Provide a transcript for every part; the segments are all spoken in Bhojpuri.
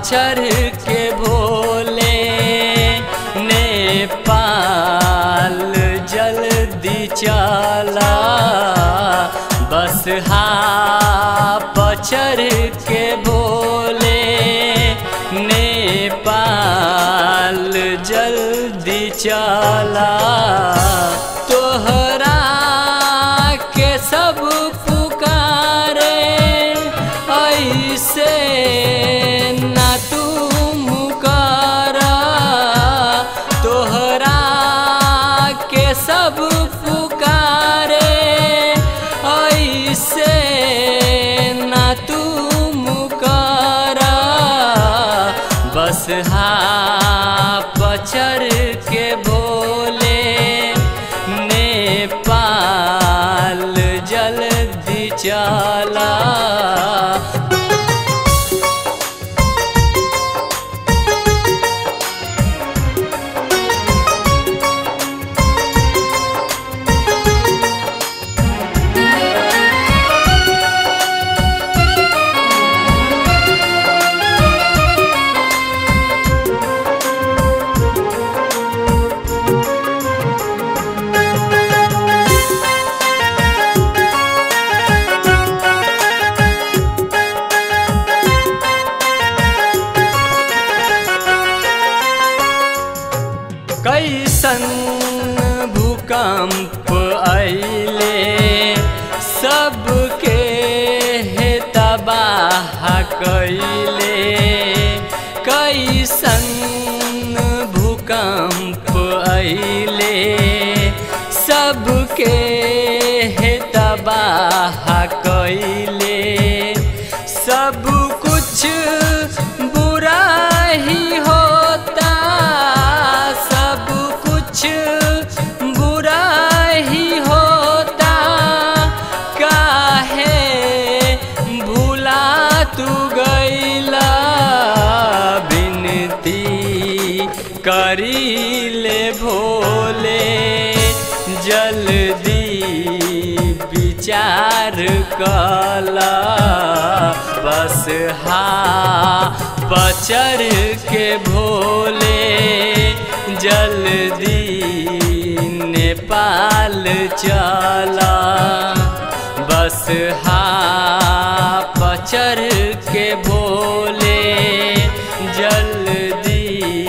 पचर के भोले नेपाल जल्दी चला बस हा पचर के भोले नेपाल जल्दी चला तोहरा के सब पुकारे ऐसे ना तुम करा तोहरा के सब पुकारे ऐसे ना तुम करा बस हा पचर के बोले नेपाल जल्दी चला कैसन भूकंप अइले सबके हे तबाह कैले कैसन भूकंप अइले सबके हे तबाह कैले सब कुछ बुरा ही होता सब कुछ बुरा ही होता काहे भूला तू गईला बिनती करी ले भोले जल्दी विचार कला बस हा पचर के भोले जल्दी नेपाल चला बस हा पचर के भोले जल्दी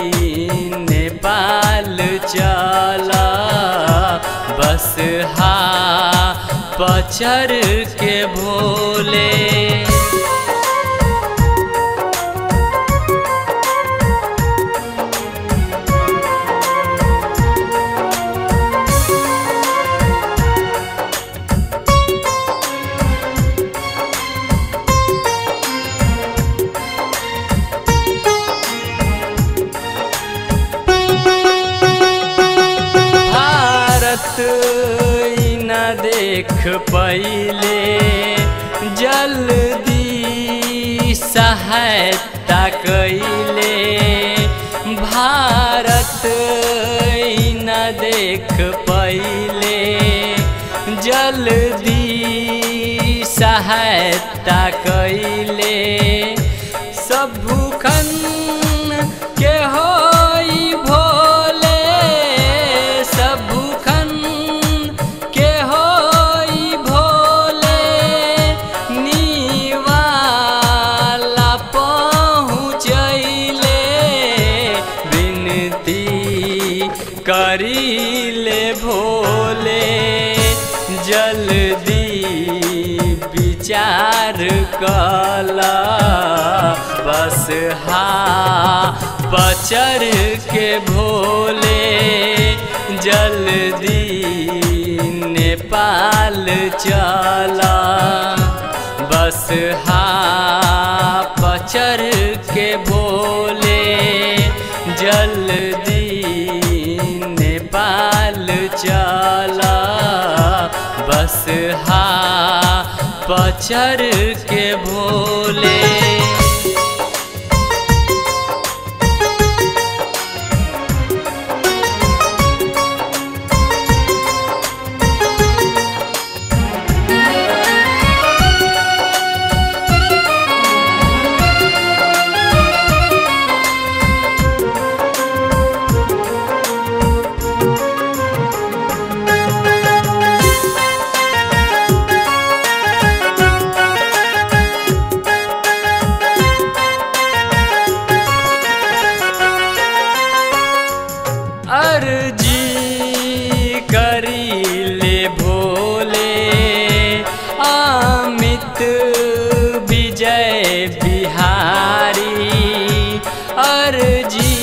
नेपाल चला बस हा पचर के भोले भारत ई न देख पहिले जल्दी सहायता कैले भारत ई न देख पहिले जल्दी सहायता कैले सब भूखन के होई भोले सब भूखन के होई भोले नीवाला पहुँचैले विनती करीले भोले जल्दी विचार कला बस हा पचर के भोले जल्दी नेपाल चला बस हा पचर के भोले जल्दी नेपाल चला बस हा पचर के भोले अर्जी करीले भोले अमित विजय बिहारी अर्जी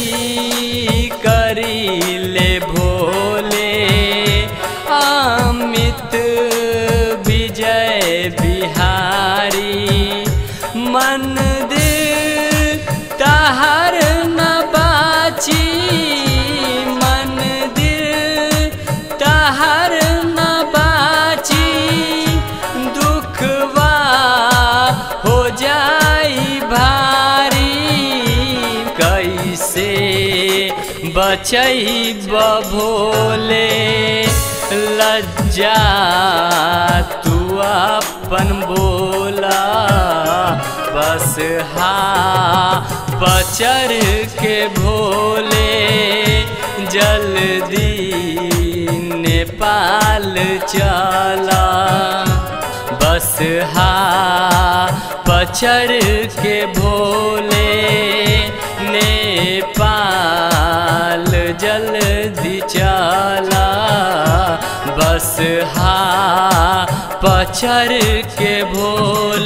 करीले भोले अमित विजय बिहारी मंदिर तहर न बाची मंदिर तहर न बाची दुखवा हो जाई भारी कैसे बचई बभोले लज्जा तू अपन बोला बस हा पचर के भोले जल्दी नेपाल चला बस हा पचर के भोले नेपाल जल्दी चला बस हा पचर के भोले